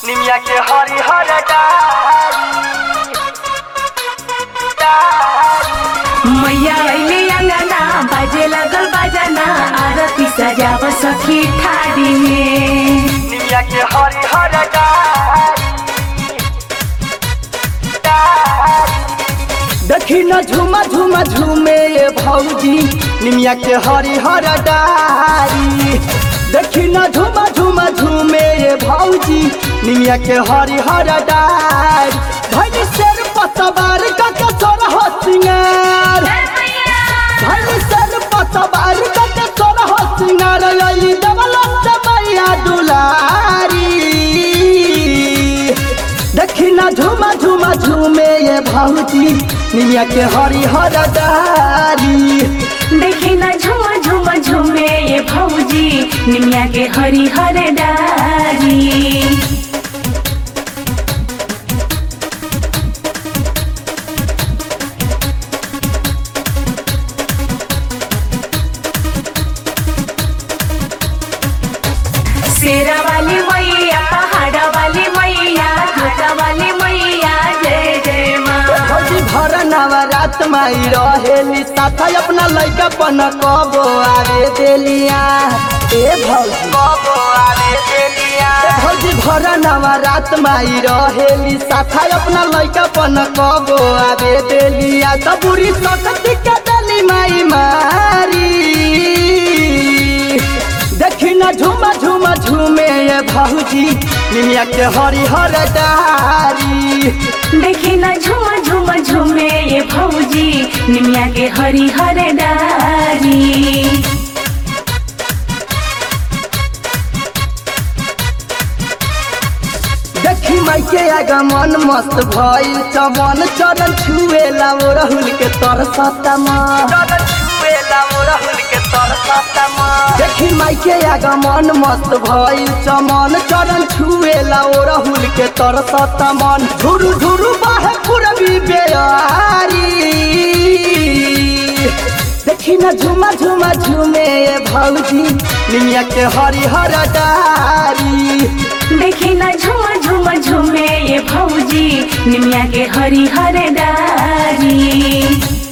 निमिया के हरिहर डारी डारी मैया अइले अंगना बाजे लगल बाजाना आरती सजाव सखी ठाड़ी में निमिया के हरिहर डारी डारी देखी न झूमा झूमा झूमे ये भौजी निमिया के हरिहर डारी देखी न झूमा झूमा झूमे ये भौजी निमिया के हरिहर डारी धनी शेर पतवार का कसर हो सिंगार धनी शेर पतवार का कसर हो सिंगार अली देवला मैया दुलारी देखी ना झूमा झूमा झूमे ये भौजी निमिया के हरिहर डारी देखी ना झुम झुम झुमे ये भौजी निमिया के हरिहर डारी शेरा वाली मैया पहाड़ा वाली मैया घाटा वाली मैया जय जय माँ भौजी भर नवरात माई रहेली साथ अपना लैका पन कबो आवे देलिया ए भौजी कबो आवे देलिया भौजी भर नवरात माई रहेली साथ अपना लैका पन कबो आवे देलिया त बुरी सकती के देली माई मारी देखी न झूमा झूमा झूमे ये भौजी निमिया के हरिहर डारी देखी ना झुम झुम झुमे ये भौजी निमिया के हरिहर डारी देखी माई के आगा मन मस्त भइल चमन चरण छुएला ओ राहुल के तरसता देखी माई के आगा मन मस्त भइल चमन चरण छुएला ओ राहुल के तरसता मन झुरु झुरु बाहे पूरबी बेयारी देखी न झुमा झुमा झुमे ये भौजी निमिया के हरिहर डारी देखी ना झुम झुम झुमे ये भौजी निमिया के हरिहर डारी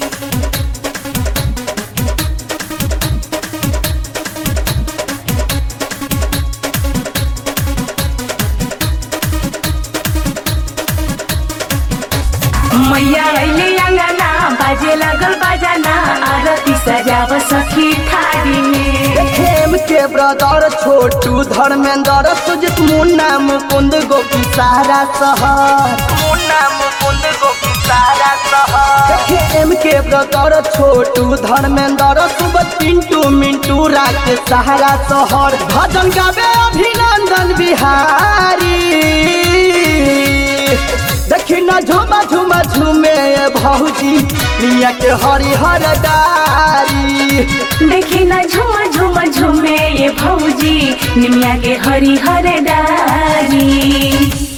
मैया अइले अंगना बाजे लगल बाजाना आरती सजाव सखी ठाड़ी में खेम के ब्रदर छोटू धर्मेंद्र सुजित मुन्ना मुकुंद गोपी सारा शहर मुन्ना मुकुंद गोपी सारा शहर खेम के ब्रदर छोटू धर्मेंद्र सुबह पिंटू मिंटू राके सहारा शहर भजन गावे अभिनंदन बिहारी देखी न झुमा झुमा झुमे भौजी मिया के हरिहर डारी देखी ना झुम झुम झुमे ये भौजी निमिया के हरिहर डारी